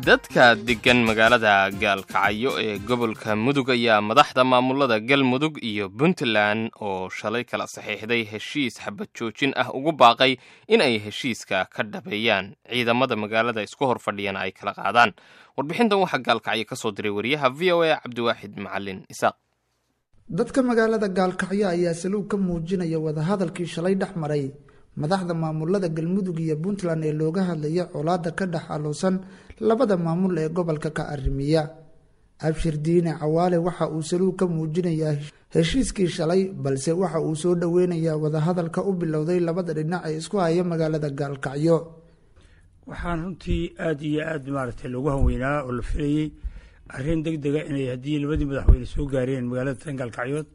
dadka deggan magaalada gaalkacyo ee gobolka mudug ayaa madaxda maamulada galmudug iyo puntland oo shalay kala saxiixday heshiis xabad joojin ah ugu baaqay in ay heshiiska ka dhabeeyaan ciidamada magaalada isku hor fadhiyana ay kala qaadaan warbixintan waxaa gaalkacyo ka soo diray wariyaha v o a cabdiwaaxid macalin isaaq dadka magaalada gaalkacyo ayaa saluug ka muujinaya wadahadalkii shalay dhex maray madaxda maamulada galmudug iyo puntland ee looga hadlaya colaada ka dhex aluusan labada maamul ee gobolka ka arrimiya abshir diine cawaale waxa uu saluug ka muujinayaa heshiiskii shalay balse waxa uu soo dhoweynayaa wadahadalka u bilowday labada dhinac ee isku haya magaalada gaalkacyo waxaan runtii aada iyo aada maaragtay loogu hanweynaa oo la filayey arrin deg dega inay haddii labadii madaxweyne soo gaareen magaalada tan gaalkacyood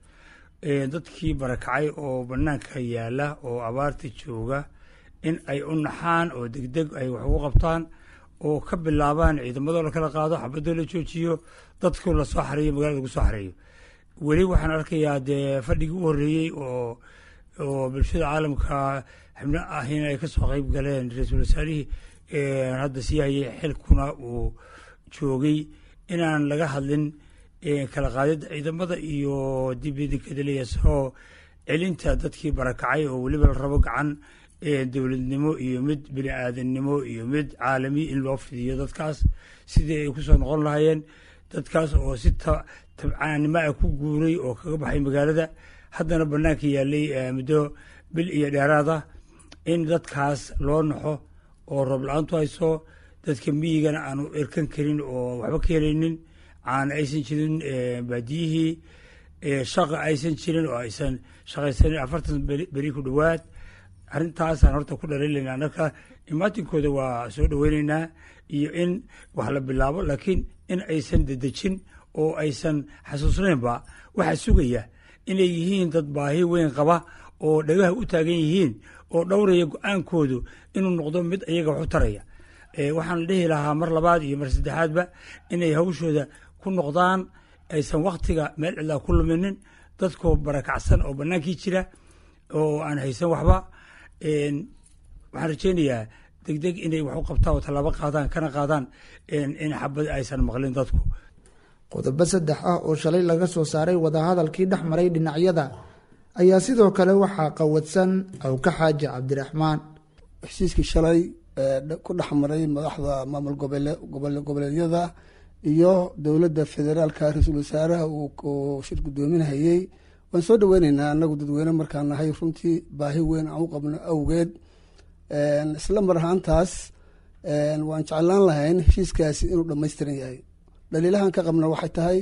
dadkii barakacay oo banaanka yaala oo abaarta jooga in ay u naxaan oo degdeg ay wax ugu qabtaan oo ka bilaabaan ciidamadoo la kala qaado xabadoo la joojiyo dadkoo lasoo xareeyo magalada lagu soo xareeyo weli waxaan arkayaa dee fadhigii u horreeyey oo oo bulshada caalamka xibno ahina ay kasoo qeyb galeen ra-iisul wasaarihii hadda sii hayay xilkuna uu joogay inaan laga hadlin kala qaadida ciidamada iyo dibidikadaleya soo celinta dadkii barakacay oo weliba la rabo gacan dowladnimo iyo mid bini aadannimo iyo mid caalami in loo fidiyo dadkaas sidii ay kusoo noqon lahaayeen dadkaas oo si tabcaannimo ah ku guuray oo kaga baxay magaalada haddana banaanka yaalay muddo bil iyo dheeraad ah in dadkaas loo naxo oo roob la-aantu hayso dadka miyigana aanu erkan karin oo waxba ka helaynin aan aysan jirin baadiyihii shaqa aysan jirin oo aysan shaqaysanin afartan beri ku dhowaad arrintaasaan horta ku dhaliilaynaa marka imaatinkooda waa soo dhoweyneynaa iyo in wax la bilaabo laakiin in aysan dedejin oo aysan xasuusnaynba waxaa sugaya inay yihiin dad baahi weyn qaba oo dhagaha u taagan yihiin oo dhowraya go-aankoodu inuu noqdo mid iyaga wax u taraya waxaan dhihi lahaa mar labaad iyo mar saddexaadba inay hawshooda ku noqdaan aysan waktiga meel cidlaa ku luminin dadkoo barakacsan oo bannaankii jira oo aan haysan waxba waxaan rajeynayaa degdeg inay wax u qabtaan oo tallaabo qaadaan kana qaadaan in xabad aysan maqlin dadku qodobo saddex ah oo shalay laga soo saaray wadahadalkii dhex maray dhinacyada ayaa sidoo kale waxaa qawadsan awka xaaji cabdiraxmaan heshiiskii shalay ku dhex maray madaxda maamul goboleedyada iyo dowladda federaalka ra-iisul wasaaraha uu shir guddoominhayey waan soo dhoweyneynaa anagu dadweyne markaan nahay runtii baahi weyn aan u qabno awgeed isla mar ahaantaas waan jeclaan lahayn heshiiskaasi inuu dhammaystiran yahay dhaliilahan ka qabna waxay tahay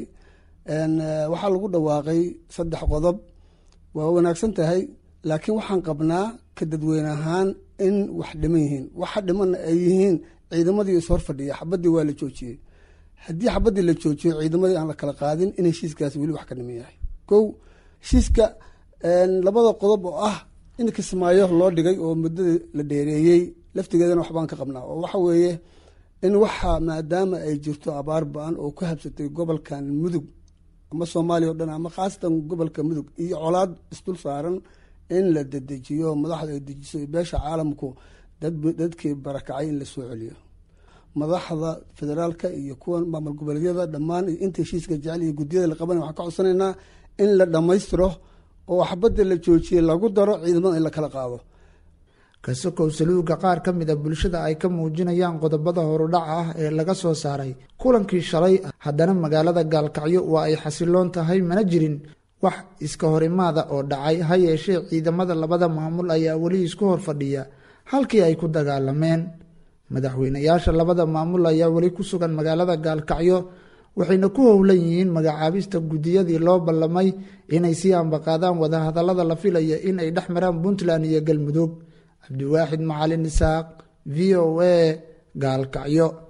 waxaa lagu dhawaaqay saddex qodob waa wanaagsan tahay laakiin waxaan qabnaa ka dadweyne ahaan in wax dhiman yihiin waxa dhimanna ay yihiin ciidamadii is hor fadhiya xabadii waa la joojiyey haddii xabadii la joojiyo ciidamadii aan la kala qaadin in heshiiskaasi weli wax ka dhiman yahay kow heshiiska labada qodob oo ah in kismaayo loo dhigay oo muddada la dheereeyey laftigeedana waxbaan ka qabnaa oo waxa weeye in waxa maadaama ay jirto abaar ba-an oo ku habsatay gobolkan mudug ama soomaaliya o dhan ama khaasatan gobolka mudug iyo colaad isdul saaran in la dedejiyo madaxda ay dejiso beesha caalamku dadkii barakacay in la soo celiyo madaxda federaalka iyo kuwa maamul goboleedyada dhammaan inta heshiiska jecel iyo guddiyada la qabanay waxaan ka codsanaynaa in la dhammaystiro oo xabadda la joojiyey lagu daro ciidamada in la kala qaado kasokow saluuga qaar ka mid a bulshada ay ka muujinayaan qodobada horudhaca ah ee laga soo saaray kulankii shalay haddana magaalada gaalkacyo waa ay xasiloon tahay mana jirin wax iska horimaada oo dhacay ha yeeshee ciidamada labada maamul ayaa weli isku hor fadhiya halkii ay ku dagaalameen madaxweynayaasha labada maamul ayaa weli ku sugan magaalada gaalkacyo waxayna ku howlan yihiin magacaabista guddiyadii loo ballamay inay sii ambaqaadaan wadahadallada la filaya in ay dhex maraan puntland iyo galmudug cabdiwaaxid macalin isaaq v o a gaalkacyo